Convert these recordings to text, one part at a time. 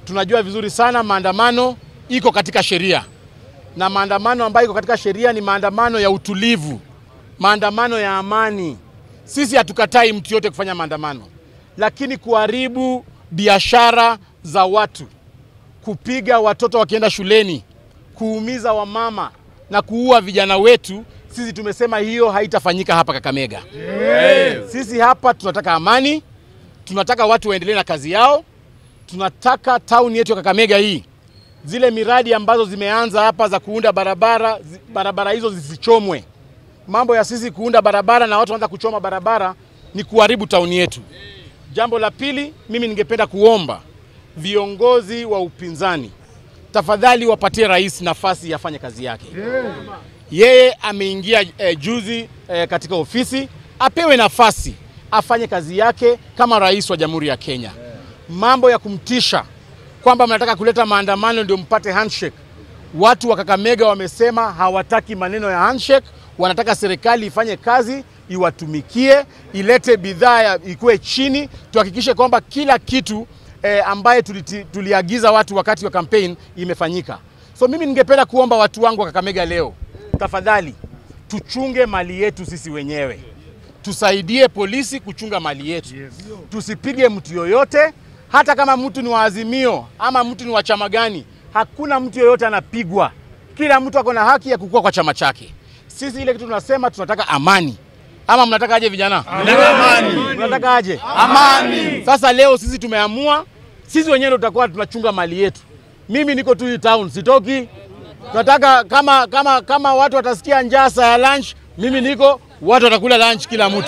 tunajua vizuri sana maandamano iko katika sheria, na maandamano ambayo iko katika sheria ni maandamano ya utulivu, maandamano ya amani. Sisi hatukatai mtu yote kufanya maandamano, lakini kuharibu biashara za watu, kupiga watoto wakienda shuleni, kuumiza wamama na kuua vijana wetu, sisi tumesema hiyo haitafanyika hapa Kakamega. Sisi hapa tunataka amani, tunataka watu waendelee na kazi yao, tunataka tauni yetu ya Kakamega hii, zile miradi ambazo zimeanza hapa za kuunda barabara, zi- barabara hizo zisichomwe. Mambo ya sisi kuunda barabara na watu wanaanza kuchoma barabara ni kuharibu tauni yetu. Jambo la pili, mimi ningependa kuomba viongozi wa upinzani tafadhali wapatie rais nafasi ya afanye kazi yake. Yeye ameingia eh, juzi eh, katika ofisi, apewe nafasi afanye kazi yake kama rais wa Jamhuri ya Kenya. Mambo ya kumtisha kwamba mnataka kuleta maandamano ndio mpate handshake. Watu wa Kakamega wamesema hawataki maneno ya handshake, wanataka serikali ifanye kazi, iwatumikie, ilete bidhaa ya- ikuwe chini, tuhakikishe kwamba kila kitu eh, ambaye tuliti, tuliagiza watu wakati wa campaign imefanyika. So mimi ningependa kuomba watu wangu wa Kakamega leo, tafadhali tuchunge mali yetu sisi wenyewe, tusaidie polisi kuchunga mali yetu, tusipige mtu yoyote, hata kama mtu ni wa Azimio ama mtu ni wa chama gani. Hakuna mtu yoyote anapigwa, kila mtu ako na haki ya kukua kwa chama chake. Sisi ile kitu tunasema tunataka amani, ama mnataka aje vijana? Mnataka aje? Amani. Sasa leo sisi tumeamua, sisi wenyewe ndio tutakuwa tunachunga mali yetu. Mimi niko tu hii town, sitoki. Tunataka kama kama kama watu watasikia njaa saa ya lunch, mimi niko, watu watakula lunch kila mtu.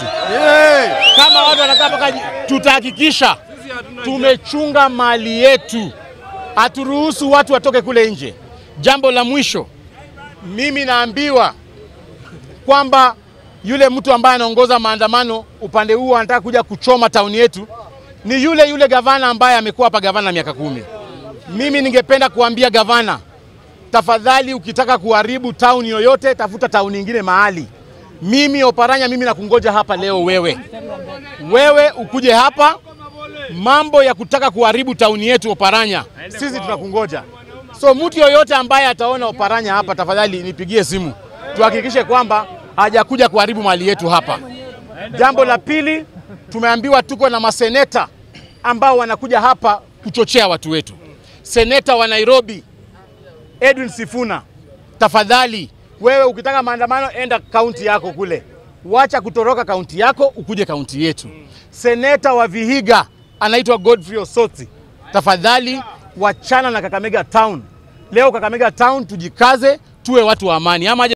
Kama watu watakaa mpaka ji- tutahakikisha tumechunga mali yetu, haturuhusu watu watoke kule nje. Jambo la mwisho, mimi naambiwa kwamba yule mtu ambaye anaongoza maandamano upande huu anataka kuja kuchoma tauni yetu ni yule yule gavana ambaye amekuwa hapa gavana miaka kumi. Mimi ningependa kuambia gavana, tafadhali, ukitaka kuharibu tauni yoyote, tafuta tauni nyingine mahali. Mimi Oparanya, mimi nakungoja hapa leo, wewe wewe ukuje hapa. Mambo ya kutaka kuharibu tauni yetu Oparanya, sisi tunakungoja. So mtu yoyote ambaye ataona Oparanya hapa, tafadhali nipigie simu, tuhakikishe kwamba hajakuja kuharibu mali yetu hapa. Jambo la pili, tumeambiwa tuko na maseneta ambao wanakuja hapa kuchochea watu wetu. Seneta wa Nairobi Edwin Sifuna, tafadhali wewe ukitaka maandamano enda kaunti yako kule, wacha kutoroka kaunti yako ukuje kaunti yetu. Seneta wa Vihiga anaitwa Godfrey Osotsi, tafadhali wachana na Kakamega Town. Leo Kakamega Town tujikaze, tuwe watu wa amani ama aje